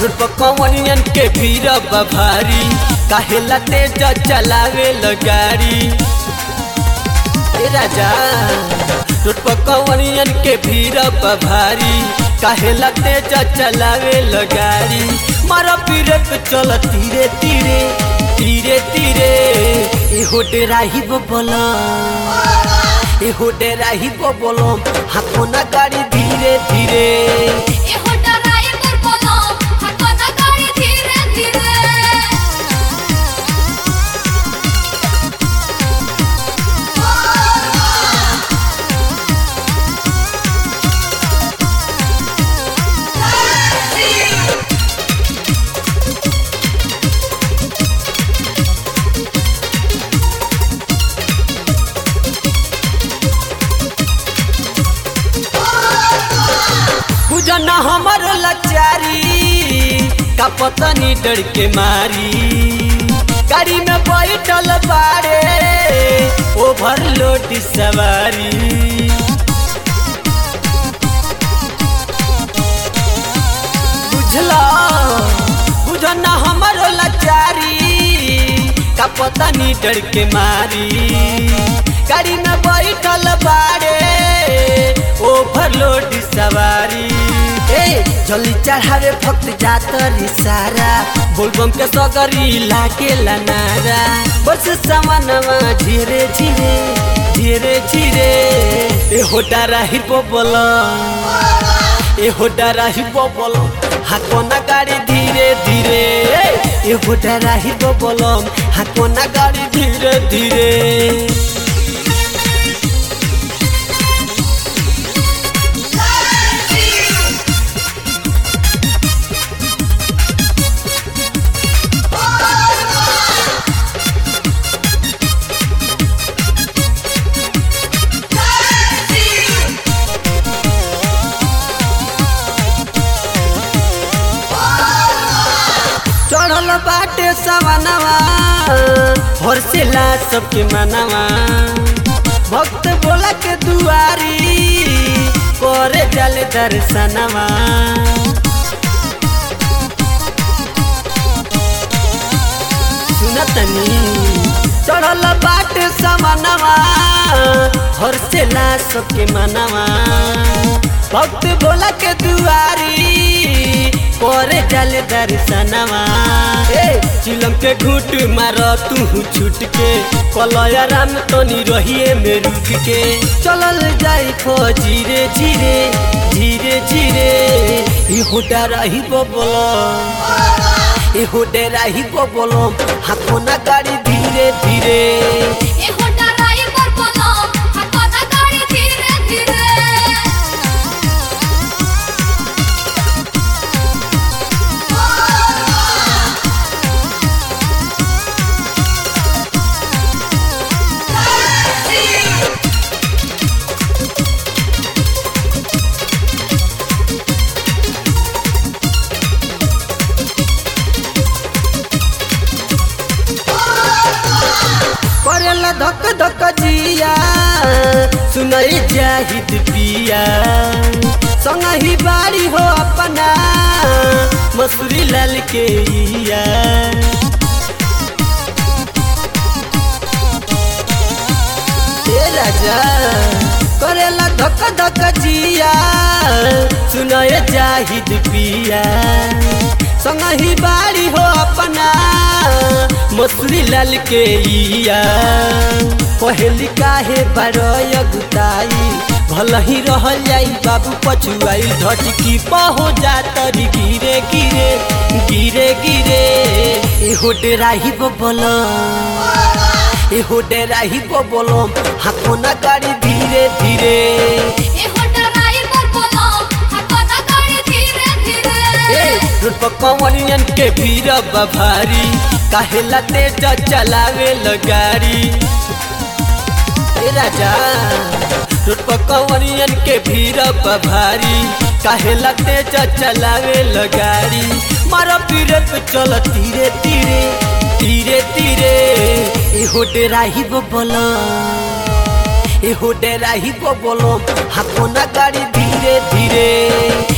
road पर कवनियन के भीड़ बा भारी काहेला तेज चलावे गाड़ी ए राजा रोड पर कवनियन के भीड़ बा भारी काहेला तेज चलावे गाड़ी मारा पीरे पे चल तीरे तीरे तीरे तीरे ए हो डेराही बोला ए हो डेराही बोलो हाथों ना गाड़ी धीरे धीरे ए हो ड्राइवर बोलो हाथों ना गाड़ी धीरे धीरे बुझना हमर लाचारी का पतनी डर के मारी गाड़ी में बैठल बारे ओवरलोड सवारी बुझला बुझना हमर लाचारी का पतनी डर के मारी गाड़ी में बैठल बारे ओवरलोड सवारी ए जल्दी चढ़ावे भक्त जात रे सारा बोलबम के सगरी लागे नारा बस सामानवा धीरे धीरे धीरे धीरे ए होटा राही बोल ए होटा राही बोल हाकोना गाड़ी धीरे धीरे ए होटा राही बोल हाकोना गाड़ी धीरे धीरे चढ़ल बाटे सवनवा हर्षेला सबके मनवा भक्त बोला के दुआरी करे जल दर्शनवा सुनतनी चढ़ल बाटे सवनवा हर्षेला सबके मनवा भक्त बोला के दुआरी करे जल दर्शनवा ए चिलम के घूट मार तू छूट के कलया राम तनी रहिए में रुक के चलल जाई खो धीरे धीरे धीरे धीरे ई होटा रही बोलो ई होटे रही बोलो हाथों ना गाड़ी धीरे धीरे ए हो ड्राइवर बोलो हाथों ना गाड़ी धीरे धीरे करेला धक धक जिया सुनई जाहिद पिया संग ही बाड़ी हो अपना मसूरी लाल के इया ए राजा करेला धक धक जिया सुनए जाहिद पिया संग ही बाड़ी हो अपना मसूरी लाल के इया पहली काहे बारय गुताई भल ही रह जाई बाबू पछुआई धटकी पहो जातरी गिरे गिरे गिरे गिरे ए होटे राही बोल ए होटे राही बोल हाथों ना गाड़ी धीरे धीरे ए हो ड्राइवर बोलो हाथों ना गाड़ी धीरे धीरे ए रोड पर कवनियन के भीड़ बा भारी काहेला तेज चलावे गाड़ी ए राजा रोड पर कवनियन के भीड़ बा भारी काहेला तेज चलावे गाड़ी मारा पीरे पे चल धीरे धीरे धीरे धीरे ए हो डेराही बोलो ए हो डेराही बोलो हाथों ना गाड़ी धीरे धीरे